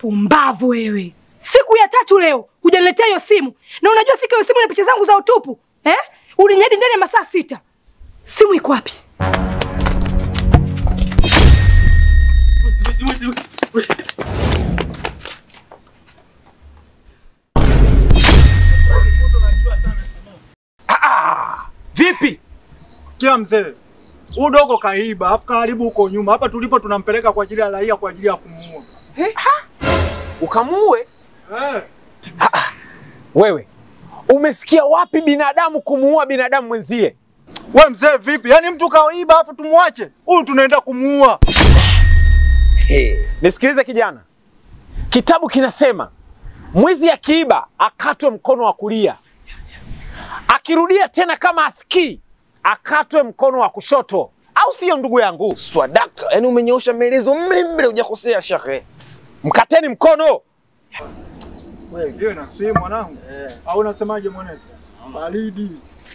Pumbavu wewe! Siku ya tatu leo hujaniletea hiyo simu, na unajua fika hiyo simu na picha zangu za utupu eh? Uliniahidi ndani ya masaa sita. Simu iko wapi? Vipi? Kia mzee, huyu dogo kaiba, afu karibu huko nyuma. Hapa tulipo tunampeleka kwa ajili ya raia, kwa ajili ya kumuua. Ukamuue? Eh, Wewe umesikia wapi binadamu kumuua binadamu mwenzie? we mzee vipi? Yaani mtu kaiba afu tumwache? Huyu tunaenda kumuua. Nisikilize kijana, kitabu kinasema mwizi akiiba akatwe mkono wa kulia, akirudia tena kama asikii akatwe mkono wa kushoto, au siyo ndugu yangu? Swadaka, yani umenyoosha maelezo mle mle, hujakosea shekhe. Mkateni mkono. Wewe ndio na simu mwanangu. Au unasemaje mwanangu? Baridi.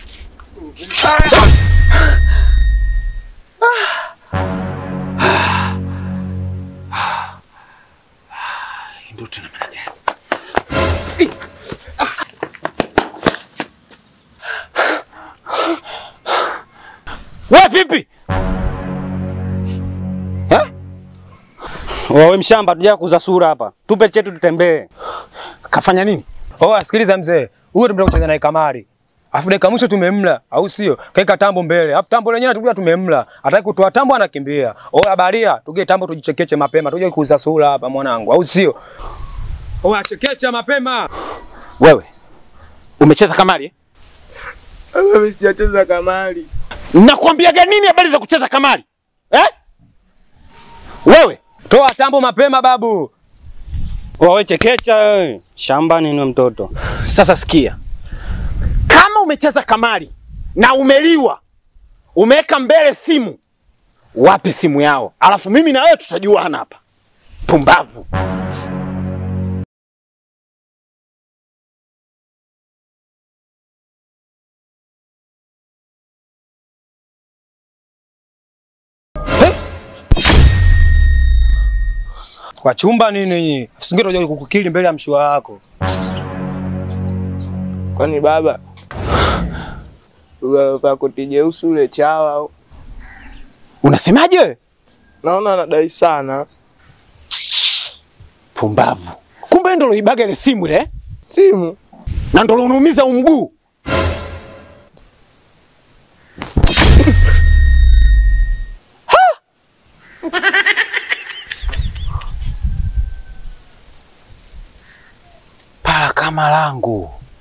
We vipi? Wewe mshamba, tuja kuuza sura hapa, tupe chetu tutembee. Kafanya nini? Oh, sikiliza mzee, huyo tumetoka kucheza naye kamari. Afu dakika mwisho tumemla, au sio? Kaeka tambo mbele. Afu tambo lenyewe tukuja tumemla. Hataki kutoa tambo anakimbia. Oh, habaria, tuge tambo tujichekeche mapema. Tuje kuuza sura hapa mwanangu, au sio? Oh, achekecha mapema. Wewe umecheza kamari eh? Mimi sijacheza kamari. Nakwambiaga nini habari za kucheza kamari eh? Wewe Toa tambo mapema babu. Wewe chekecha wewe. Shamba nini mtoto? sasa sikia, kama umecheza kamari na umeliwa, umeweka mbele simu, wape simu yao, alafu mimi na wewe tutajuana hapa. Pumbavu. Kwa chumba nini? Usinge toja kukukili mbele ya mshua wako. Kwani baba Uvaa koti jeusi ule chawa, Unasemaje wewe? naona anadai sana Pumbavu. Kumbe ndo loibaga ile simu ile eh? simu. na ndo unaumiza umguu. Pala kama langu.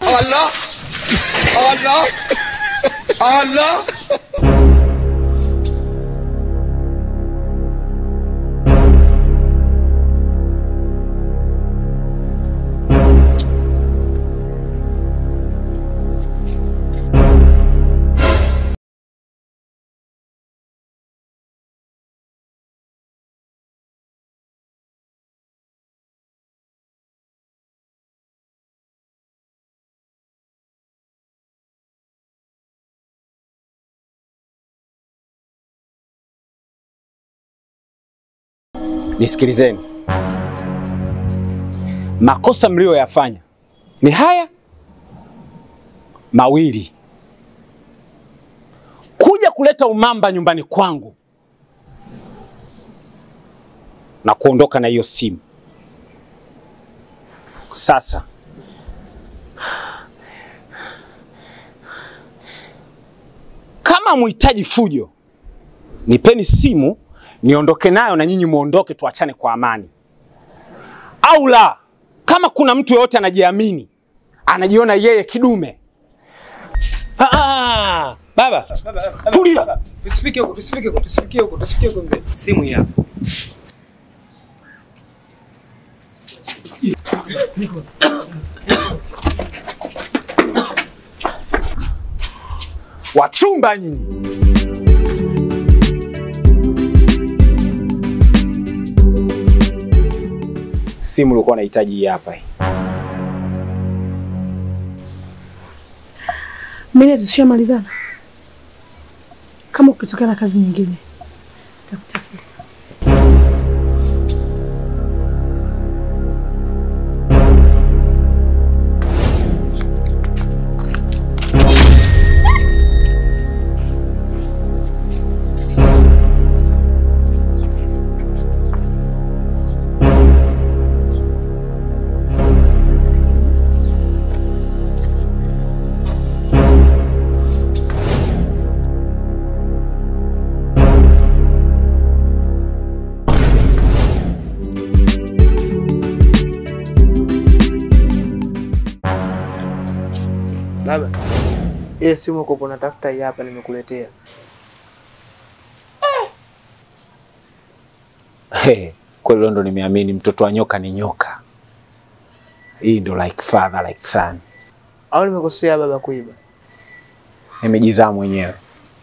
Nisikilizeni, makosa mliyoyafanya ni haya mawili: kuja kuleta umamba nyumbani kwangu na kuondoka na hiyo simu. Sasa kama muhitaji fujo, nipeni simu niondoke nayo na nyinyi muondoke, tuachane kwa amani. Au la, kama kuna mtu yeyote anajiamini, anajiona yeye kidume, Ah, ah, baba, baba, baba, Tulia. baba. Tusifike huko, tusifike huko, tusifike huko, tusifike huko mzee. Simu hii hapa. wachumba nyinyi. Simu ulikuwa unahitaji hii hapa hii. Mimi tushamalizana. Kama ukitokea na kazi nyingine nitakutafuta. Ile simu uko unatafuta hii hapa nimekuletea. Hey, kweli leo ndo nimeamini mtoto wa nyoka ni nyoka. Hii ndo like father like son. Au nimekosea baba kuiba? Nimejizaa mwenyewe.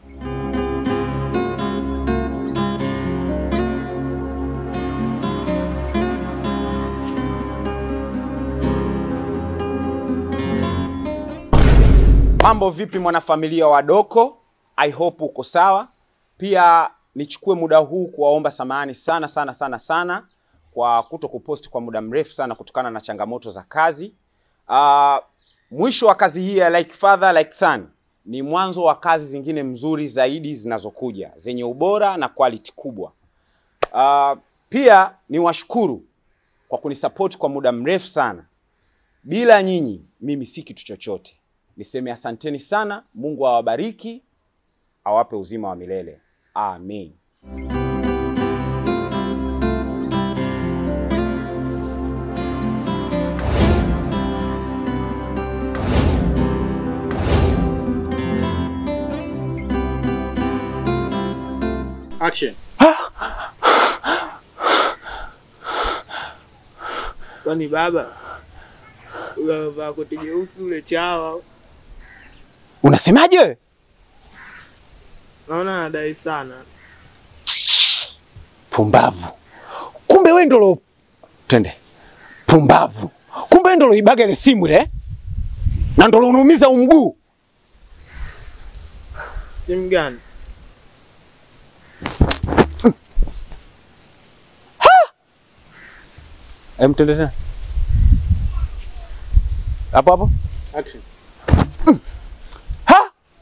Mambo vipi mwanafamilia wa Doko? I hope uko sawa. Pia nichukue muda huu kuwaomba samahani sana sana sana sana kwa kuto kupost kwa muda mrefu sana kutokana na changamoto za kazi. Uh, mwisho wa kazi hii ya Like Father Like Son ni mwanzo wa kazi zingine mzuri zaidi zinazokuja zenye ubora na quality kubwa. Uh, pia ni washukuru kwa kunisupport kwa muda mrefu sana. Bila nyinyi mimi si kitu chochote. Niseme asanteni sana. Mungu awabariki, awape uzima wa milele. Amen. Action. Kwani baba ule amevaa koti jeusi ule chawa, Unasemaje wewe? naona anadai sana. Pumbavu. Kumbe wewe ndo lo twende. Pumbavu. Kumbe wewe ndo loibaga ile simu ile. Na ndo unaumiza umguu. Simu gani? Hem, twende tena. Hapo hapo. Action. Ha!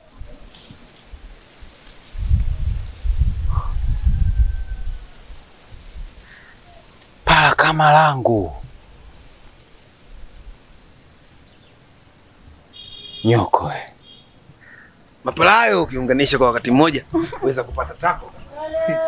Pala kama langu. Nyoko we. Mapalayo ukiunganisha kwa wakati mmoja weza kupata tako.